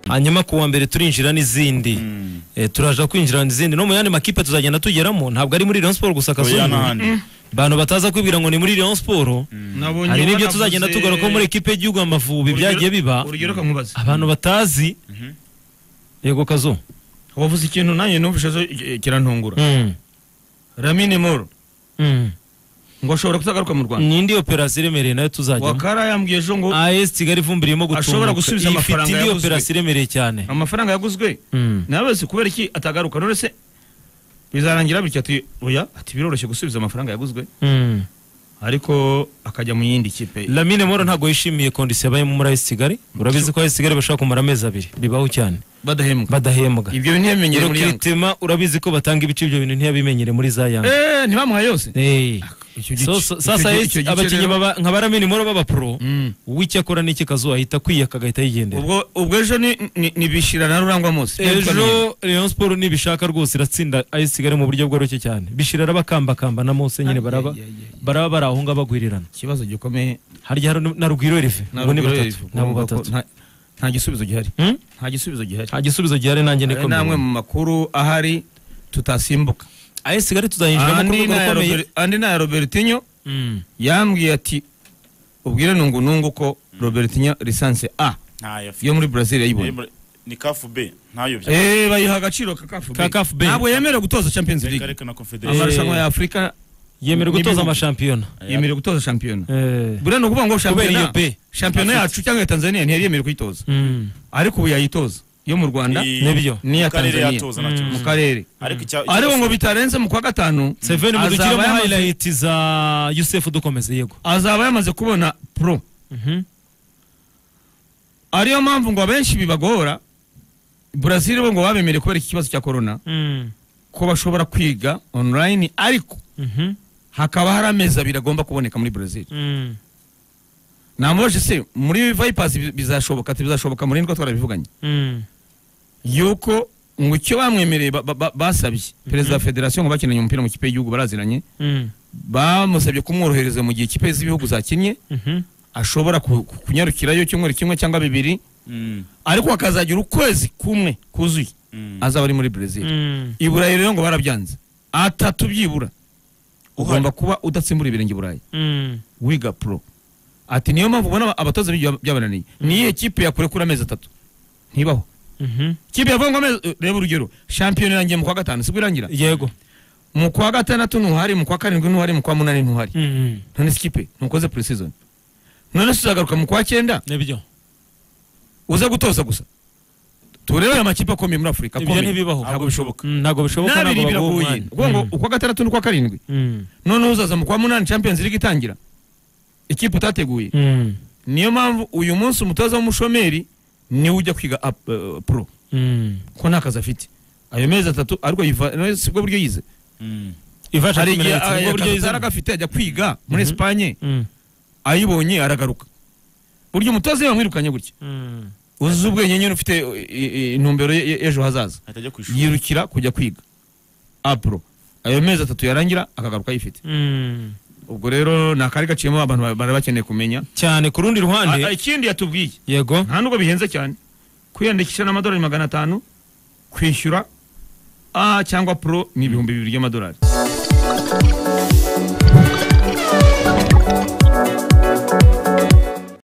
hanyuma ku wa mbere turinjira n'izindi Eh, turaja kwinjira n'izindi no mu yandi makipe tuzagenda tugeramo ntabwo ari muri Rayon Sport gusa oya kazungu n'ahandi bantu bataza kwibwira ngo ni muri Rayon Sport nabonye hari n'ibyo banavuze- tuzagenda tugaruka muri ikipe y'igihugu amavubi Urugero- byagiye biba urugero kamubaza abantu batazi yego kazo wavuze ikintu nanjye numvise zo eh, kirantungura Mm, ramine moro mm. ngo ashobora kutagaruka mu rwanda ni indi operasiyo iremereye nayo tuzajyamo wakara yambwiye ejo ngo as kigali ivumbi irimo gutunguka Ashobora gusubiza ifite amafaranga indi yaguzwe. operasiyo iremereye cyane amafaranga yaguzwe Mm. nabese kubera iki atagaruka none se bizarangira bityo ati oya ati biroroshye gusubiza amafaranga yaguzwe Mm. ariko akajya mu yindi kipe Lamine Moro ntabwo yishimiye kondisiyo yabayemo muri AS Kigali urabizi ko AS Kigali bashobora kumara amezi abiri bibaho cyane badahembwa badahembwa ibyo ntiyemenyere muri yanga Rukiritima urabizi ko batanga ibice ibyo bintu ntiyabimenyere muri za Yanga Eh, ntibamuha yose Eh. Icyo gice- So- so- icyo sasa gice- AS icyo gice abakinnyi rero- baba- nka Lamine Moro b'abapro Mm. uw'icyo akora n'icyo kazuba ahita kwiyaka agahita yigendera ubwo ubwo ejo ni- ni- nibishira na rurangwa munsi ejo Rayon Sport nibishaka rwose iratsinda AS Kigali mu buryo bworoshye cyane bishira arabakambakamba na Mose nyine Ay, baraba ay, ay, ay. baraba bari aho ngaho bagwirirana ikibazo gikomeye harya hari na Rugwiro Erive ngo ni Rugwiro batatu Erive, nabo urumva ko batatu nta- nta gisubizo gihari Hmm? nta gisubizo gihari nta gisubizo gihari nanjye niko Aya ni mbibona. amwe mu makuru ahari tutasimbuka AS Kigali tuzayinjiramo ku andi rwego ni aya rukomeye Robert- andi ni aya robertinyo Mm. yambwiye ati ubwire nungu nungu ko robertinyo lisansi a ntayo afite yo muri brazil yayibonye Eh, ni kafu be ntayo bya Eh, bayiha agaciro ka CAF B. Ka CAF B. ntabwo yemerewe gutoza champions reka league reka na confederation amarushanwa ya afurika yemerewe N'ibihugu. gutoza amashampiyona yemerewe gutoza shampiyona Eh. buriya ni ukuvuga ngo shampiyona iyo pe. shampiyona yacu cyangwa iya tanzania ntiyari yemerewe kuyitoza Mm. ariko ubu yayitoza yo mu rwanda Iyi- nibyo. mu n'iya karere Tanzania. yatoza nacyo mu karere ariko icya- ariko ngo bitarenze mu kwa gatanu Seven azaba mudukiremo yamaze- highlight za Yusuf dukomeze yego azaba yamaze kubona pro Mhm. ariyo mpamvu ngo abenshi bibagora brazil bo ngo babemereye kubera iki kibazo cya corona Mm. ko bashobora kwiga online ariko Mhm. hakaba hari amezi abiri agomba kuboneka muri brazil Mm. namubajije se muri vipers bi- bizashoboka ati bizashoboka muri ndwa twarabivuganye Mm. yuko ngo icyo bamwemereye ba- ba- ba- basabye perezida wa federasiyo ngo bakinanye umupira mu kipe y'igihugu baraziranye Mm. bamusabye kumworohereza mu gihe ikipe z'ibihugu zakinnye Mhm. ashobora ku- ku- kunyarukirayo icyumweru kimwe cyangwa bibiri Mm, ariko hakazagira ukwezi kumwe kuzuye mm. azaba ari muri brezil Mm. i burayi rero ngo barabyanze atatu byibura ugomba kuba udatsimbura ibirenge i burayi Mm. wiga pro ati niyo mpamvu ubona aba- abatoza b'igihugu byabananiye niyo kipe yakure kuri amezi atatu ntibaho Mhm. kipe yavuga ngo amezi reba urugero shampiyona irangiye mu kwa gatanu sibwo irangira yego mu kwa gatandatu ntuhari mu kwa karindwi ntuhari mu kwa munani ntuhari Mhm. none si kipe ntukoze pre-season none se uzagaruka mu kwa cyenda nibyo uza gutoza gusa turebe aya makipe akomeye muri afurika ibyo akomeye ntibibaho ntabwo bishoboka Mm, ntabwo bishoboka ntabwo n'abiri baguha biragoye umwanya. kuko ngo Mm. ukwa gatandatu n'ukwa karindwi Mm. noneho uzaza mu kwa munani champions league itangira ikipe utateguye Mm. niyo mpamvu uyu munsi umutoza w'umushomeri niwe ujya kwiga up- eh, pro Mm. ko nta kazi afite ayo mezi atatu ariko yiva no, si bwo buryo yize Mm. Ivasha hari igihe kumeneka, ni bwo aya buryo kazi yizana. ataragafite ajya kwiga muri Mhm. esipanye Mm. ayibonye aragaruka burya umutoza iyo bamwirukanye gutya Mm. uzuza ubwenge nyine ufite eh, eh, intumbero ye- ye- y'ejo hazaza ahita ajya ku ishuri yirukira kujya kwiga apuro ayo mezi atatu yarangira akagaruka ayifite Mm. ubwo rero ni akari gaciyemo abantu ba- bari bakeneye kumenya cyane ku rundi Ah, ah, ruhande ikindi yatubwiye yego nta nubwo bihenze cyane kwiyandikisha n'amadolari magana atanu kwishyura a cyangwa puro ni ibihumbi bibiri by'amadolari